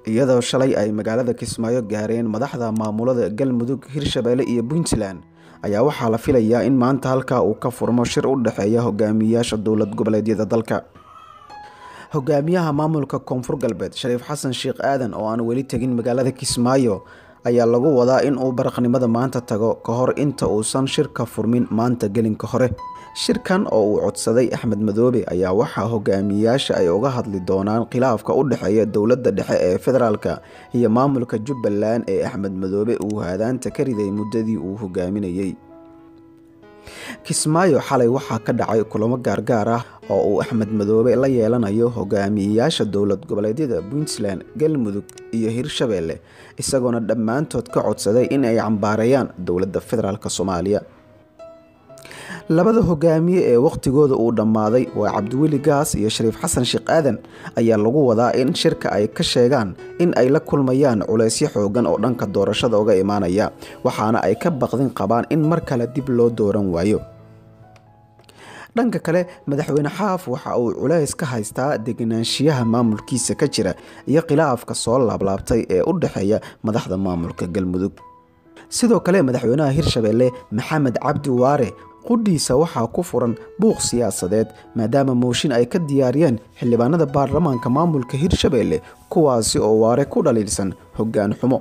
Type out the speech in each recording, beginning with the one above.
iyadoo shalay ay magaalada kismaayo gaareen madaxda maamulada galmudug hirshabeelle iyo puntland ayaa waxaa la filayaa in maanta halkaa uu ka furmo shir u dhexeeya hogaamiyayaasha dowlad goboleedyada dalka hogaamiyaha maamulka koonfur galbeed shariif xasan sheekh aadan oo aan weli tegin magaalada kismaayo ayaa lagu wadaa in uu baraqnimada maanta tago ka hor inta uusan shirka furmin maanta gelinka hore shirkan oo uu codsaday axmed madoobe ayaa waxaa hogaamiyayaasha ay uga hadli doonaan khilaafka u dhexeeya dowladda dhexe ee federaalka iyo maamulka jubbaland ee axmed madoobe uu haadaanta ka riday muddadii uu hogaaminayey kismaayo xalay waxaa ka dhacay kulamo gaargaar ah oo uu axmed madoobe la yeelanayo hogaamiyeyaasha dowlad goboleedyada puntland galmudug iyo hirshabeelle isagoona dhammaantood ka codsaday in ay cambaareeyaan dowladda federaalk soomaaliya labada hogaamiye ee wakhtigooda uu dhammaaday waa cabdiweli gaas iyo shariif xasan sheekh aadan ayaa lagu wadaa in shirka ay ka sheegaan in ay la kulmayaan culaysyo xoogan oo dhanka doorashada uga imaanaya waxaana ay ka baqdin qabaan in mar kale dib loo dooran waayo dhanka kale madaxweyne xaaf waxa uu culays ka haystaa deganaanshiyaha maamulkiisa ka jira iyo khilaafka soo laablaabtay ee u dhexeeya madaxda maamulka galmudug sidoo kale madaxweynaha hirshabeelle maxamed cabdi waare qudhiisa waxaa ku furan buuq siyaasadeed maadaama mooshin ay ka diyaariyeen xildhibaanada baarlamaanka maamulka hirshabeelle kuwaasi oo waare ku dhaliilsan hoggaan xumo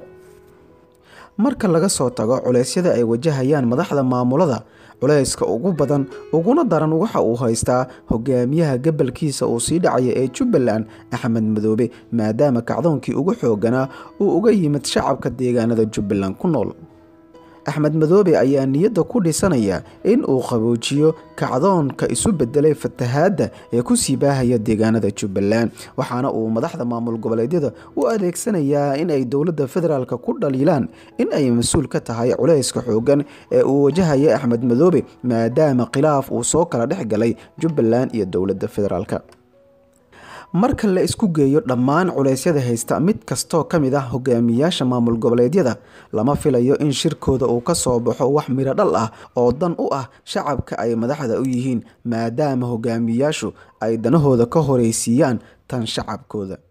marka laga soo tago culeysyada ay wajahayaan madaxda maamulada culayska ugu badan uguna daran waxa uu haystaa hogaamiyaha gabalkiisa uu sii dhacaya ee jubbaland axmed madoobe maadaama kacdoonkii ugu xooganaa uu uga yimid shacabka deegaanada jubbaland ku nool axmed madoobe ayaa niyadda ku dhisanaya in uu qaboojiyo kacdoonka isu bedelay fatahaadda ee kusii baahaya deegaanada jubbaland waxaana uu madaxda maamul goboleedyada u adeegsanayaa in ay dowladda federaalk ku dhaliilaan in ay mas-uul ka tahay culayska xoogan ee uu wajahaya axmed madoobe maadaama khilaaf uu soo kala dhex galay jubbaland iyo dowladda federaalk marka la isku geeyo dhammaan culeysyada haysta mid kastoo ka mid ah hogaamiyayaasha maamul goboleedyada lama filayo in shirkooda uu ka soo baxo wax midho dhal ah oo dan u ah shacabka ay madaxda u yihiin maadaama hogaamiyayaashu ay danahooda ka horeysiiyaan tan shacabkooda